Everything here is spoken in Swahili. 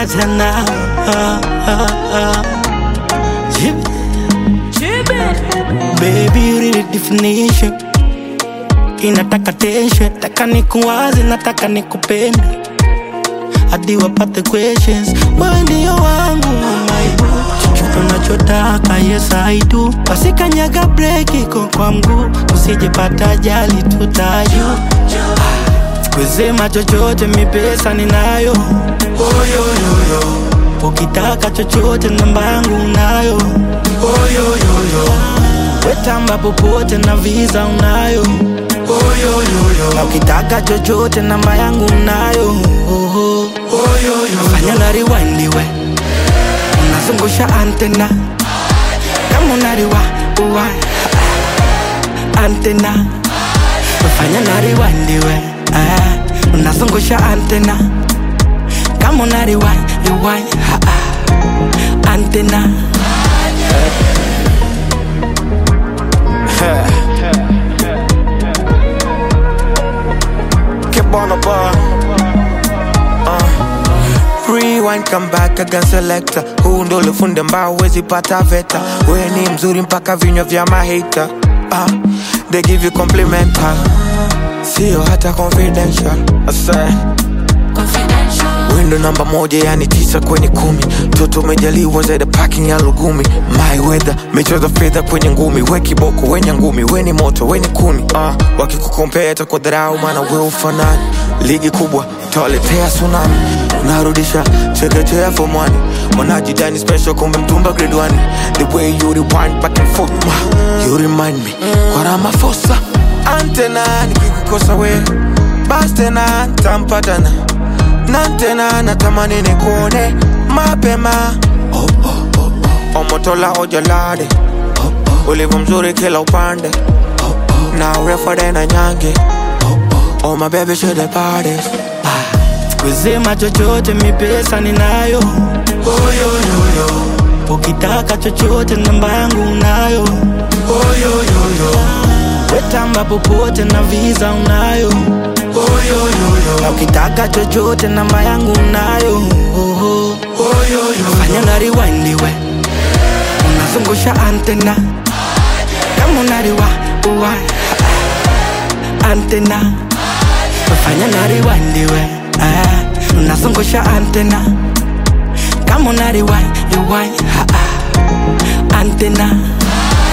tena ah, ah, ah. Jib- Baby, you really definition inataka tension, taka nikuwaze, nataka nikupende hadi wapate questions. Wewe ndio wangu mama, chochote unachotaka, yes I do. Wasikanyaga break iko kwa mguu, usijepata ajali, tutajua kusema chochote, mi pesa ninayo. Oyoyoyo, ukitaka chochote, namba yangu unayo. Oyoyoyo, wetamba popote na visa unayo. Oyoyoyo, na ukitaka chochote, namba yangu unayo. Oho. Oyoyoyo, fanya na rewind we, unazungusha antena kama unariwa uwa antena fanya na rewind we ah, unazungusha antena kama una rewind rewind ah, ah, antena Keep on the bar. Uh. Rewind, come back again selector. Huu ndo ulifunde mbao wezi pata veta. We ni mzuri mpaka vinywa vya mahita. Uh. They give you complimental. Sio hata confidential. I say. Window namba moja yani tisa kwenye kumi Toto umejaliwa zaidi parking ya lugumi My weather, michezo fedha kwenye ngumi We kiboko, wenye ngumi, we ni moto, we ni kuni uh, Wakikukompea kwa dharau maana we ufanani Ligi kubwa, tawaletea tsunami Unarudisha chekechea for money Mwanajidani special kumbe mtumba grade 1 The way you rewind back and forth ma, You remind me Kwa Ramaphosa Antena nikikukosa we Bas tena ntampatana na tena natamani nikuone mapema oh, oh, oh, oh. Omotola ojalade oh, oh. Ulivyo mzuri kila upande oh, oh. na urefu na nyange oh, oh. oh my baby should have parties kusema chochote, mi pesa ninayo. Oyoyoyo, ukitaka chochote, namba yangu unayo. Oyoyoyo, wetamba popote na visa unayo. Oyoyoyo, na ukitaka chochote, namba yangu unayo. Oho. Oyoyoyo, fanya na rewind we, unazungusha antena kama unariwa uwa antena fanya na rewind we ah, unazungusha antena kama una rewind rewind ah, ah, antena